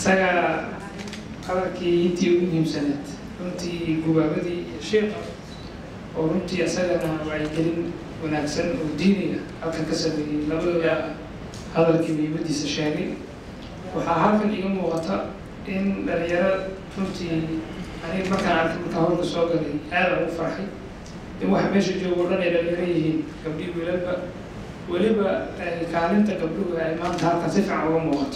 isaga hadalkii intii ugu muhiimsaneed runtii gubaabadii iyo sheekha oo runtii isagana wacyigelin wanaagsan oo diiniga halkan ka sameeyey labadooda hadalkii muhiimadiisa sheegay waxaa halkan iga muuqata in dhalinyaro runtii aniga markaan arkay markaan howlka soo galay aada ugu farxay in waxa meesha joogo o dhan ay dhalinyaro yihiin gabdhii wiilalba weliba kaalinta gabdhuhu ay maanta halkan si fiican uga muuqato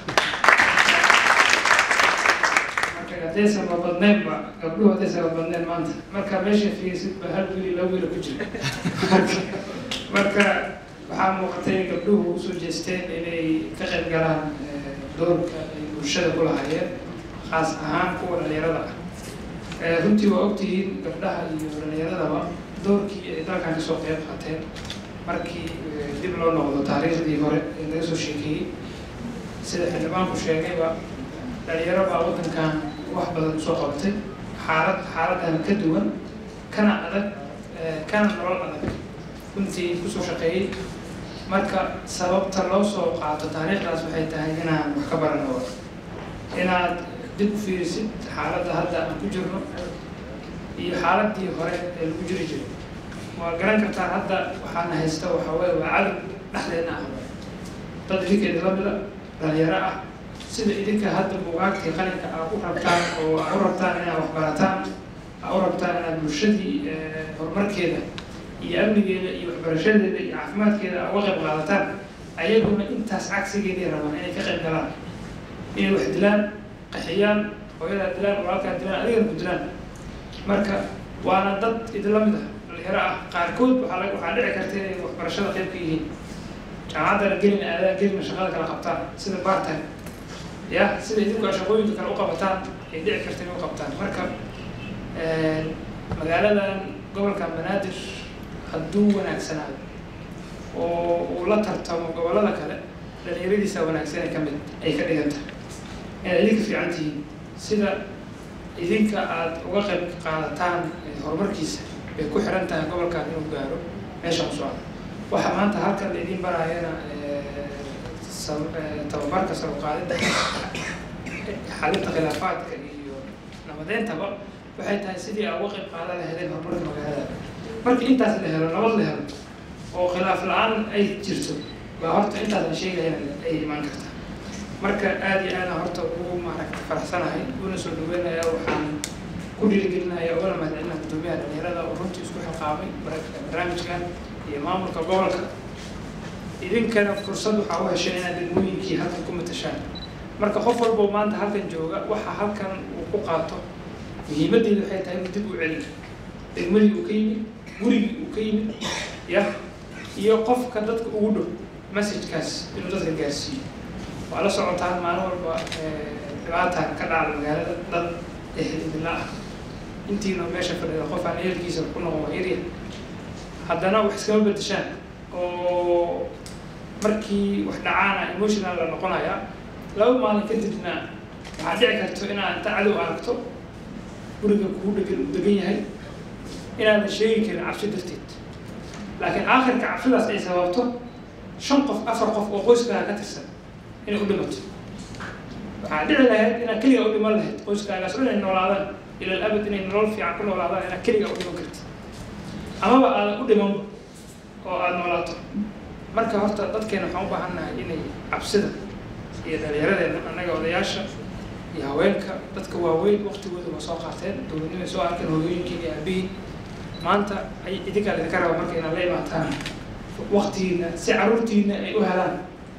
marka haddaysan la badnaynba gabdhuhu haddaysan la badnayn maanta marka meesha fiirsidba hal wiili laba wiila ku jira marka waxaa muuqata in gabdhuhu usoo jeesteen inay ka qayb galaan doorka ay bulshada ku lahaayeen khaas ahaan kuwa dhalinyarada ah runtii waa ogtihiin gabdhaha iyo dhalinyaradaba doorkii ay dalkan kasoo qeyb qaateen markii dib loo noqdo taariikhdii hore ee laga soo sheekeeyey sida xildhibaanku sheegayba dhalinyaro baa waddankan wax badan usoo qabatay xaalad xaaladan ka duwan kana adag kana nolol adag runtii kusoo shaqeeyey marka sababta loo soo qaato taariikhdaas waxay tahay inaan wax ka barano inaad dib u fiirisid xaaladda hadda aan ku jirno iyo xaaladii hore ee lagu jiri jiray waa garan kartaa hadda waxaana haysta waxaa weye waa cadow dhexdeedna ah dad idinka idinla mida dhalinyaro ah sida idinka hadda bugaagtii qalinka aa u rabtaan oo aa u rabtaan inaad waxbarataan aa u rabtaan inaad bulshadii horumarkeeda iyo amnigeeda iyo waxbarashadeeda iyo caafimaadkeeda aa uga qayb qaadataan ayaguna intaas cagsigeedii rabaan inay ka qayb galaan inay wax dilaan qaxiyaan hooyadaa dilaan walaalkaa dilaan adigana ku dilaan marka waana dad idinla mid ah dhalinyaro ah qaarkood waxaa la waxaa dhici karta inay waxbarashada qayb ka yihiin jaamacaddana gelin aadaan gelina shaqada kala qabtaan sida bartime ya sida idinku shaqooyinka kale u qabataan ay dhici karta inay u qabtaan marka magaaladan gobolka banaadir hadduu wanaagsanaado oo uu la tartamo gobollada kale dhalinyaradiisa wanaagsan ay ka mid ay ka dhigan tahay inaad idinka fiican tihiin sida idinka aada uga qayb qaadataan horumarkiisa bay ku xiran tahay gobolkan inuu gaaro meeshaan u socda waxaa maanta halkan laydin baraayana tababarka saruqaadida xalinta khilaafaadka iyo nabadeentaba waxay tahay sidii aa uga qayb qaadan lahaydeen horumarka magaalada markii intaas la helo nabad la helo oo khilaaf la-aan ay jirto baa horta intaas la sheegayana ay imaan kartaa marka aada iyo aadaan horta ugu maaragta faraxsanahay una soo dhaweynaya waxaan ku dhiirigelinaya ugana mahadcelinaya guddoomiyaha dhalinyarada oo runtii isku xilqaamay barnaamijkan iyo maamulka gobolka idinkana fursad waxaa u heshay inaad degmooyinkii halkan ku matashaan marka qof walbo maanta halkan jooga waxa halkan uu ku qaato muhiimaddeeda waxay tahay inuu dib u celin degmadii uu ka yimid gurigii uu ka yimid ya iyo qofka dadka ugu dhow messagekaas inuu dadka gaarsiiyo waa la socotaan maalin walba dhibaataan ka dhacda magaalada dad ehel idinla ah intiina meesha fadhida qof aan ehelkiisa ku noqon waa yarya haddana wax iskama bedeshaan oo markii wax dhacaana emotional la noqonaya laba maalin kadibna waxaa dhici karto inaad inta cadow aragto guriga kugu dhegan uu degan yahay inaadan sheegi karin cabsi darteed laakiin aakhirka cabsidaas ay sababto shan qof afar qof oo qoyskaaga ka tirsan inay u dhimato waxaa dhici lahayd inaad keliga u dhiman lahayd qoyskaagaas o inay noolaadaan ila abad inay nolol fiican ku noolaadaan inaad keliga u dhiman karti amaba aadan u dhimanba oo aada noolaato marka horta dadkeena waxaan u baahan nahay inay cabsida iyo dhalinyaradeenna annaga odayaasha iyo haweenka dadka waaweyn waktigooda waa soo qaateen dowladnimay soo arkeen hooyooyinkii iyo aabihiin maanta ay idinkaa idinka raba marka inaad la imaataan waktigiina si caruurtiina ay u helaan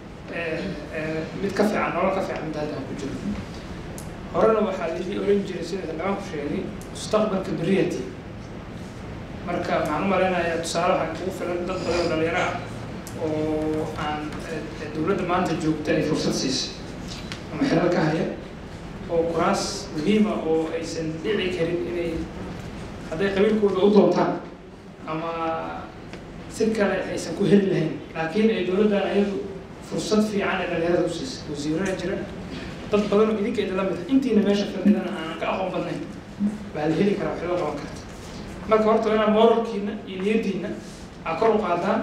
mid ka fiican nolol ka fiican mid hadda ku jiro horena waxaa lidii oran jiray sida xildhibaanku sheegay mustaqbalka beriyati marka waxaan u malaynayaa tusaale waxaa kugu filan dad badan oo dhalinyaro ah oo aan dowladda maanta joogta ay fursad siisay ama xelal ka haya oo kuraas muhiima oo aysan dhici karin inay hadday qabiilkooda u doontaan ama si kale aysan ku heli lahayn laakiin ay dowladdan ayadu fursad fiican ee dhalinyarada u siisay wasiirada jira dad badan oo idinka idinla mid intiina meesha fadhidana aanan ka aqoon badnayn baa la heli karaa waxba qaban karta marka horta inaad moralkiina iyo niyadiina aa kor u qaadaan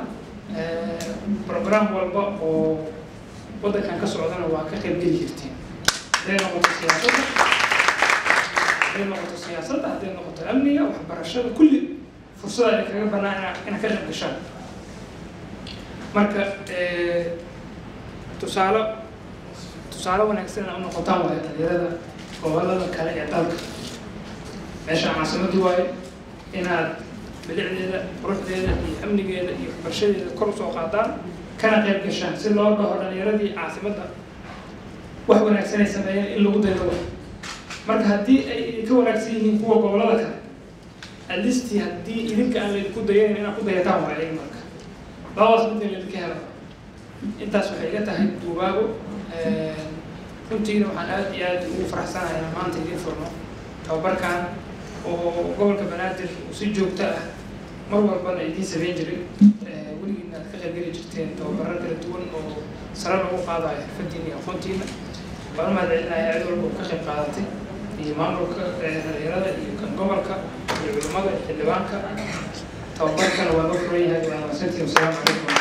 program walba oo waddankan ka socdana waa ka qayb geli jirtiin hadday noqoto siyaasadda hadday noqoto siyaasadda hadday noqoto amniga waxbarashada kulli fursada ay kaga banaan ina ina ka qayb gashaan marka tusaale tusaale wanaagsan ina u noqotaan waayo dhalinyarada gobolada kale ee dalka meeshaan caasimadii waayo inaad bilicdeeda quruxdeeda iyo amnigeeda iyo waxbarashadeeda kor usoo qaadaan kana qayb gashaan si loo dhaho dhalinyaradii caasimadda wax wanaagsan ay sameeyeen in lagu daydo wax marka haddii ay ka wanaagsan yihiin kuwa gobolada kale alisti haddii idinka aan laydinku dayanayn inaad ku dayataan waa iyaga marka labadaas midna laydinka helo intaas waxay iga tahay duubaago runtiina waxaan aad iyo aad ugu faraxsanahay inaan maanta idiin furno tababarkan oo gobolka banaadir uu si joogto ah mar walbana idiin sameyn jiray weligiina aad ka qaybgeli jirteen tababaro kala duwan oo sare lagu qaadayo xirfadiina iyo aqoontiina waan u mahadcelinaya cid walba oo ka qayb qaadatay iyo maamulka dhalinyarada iyo kan gobolka iyo culimada iyo xildhibaanka tababarkana waa noo furan yahay waa mahadsantihin wasalaamu calaykum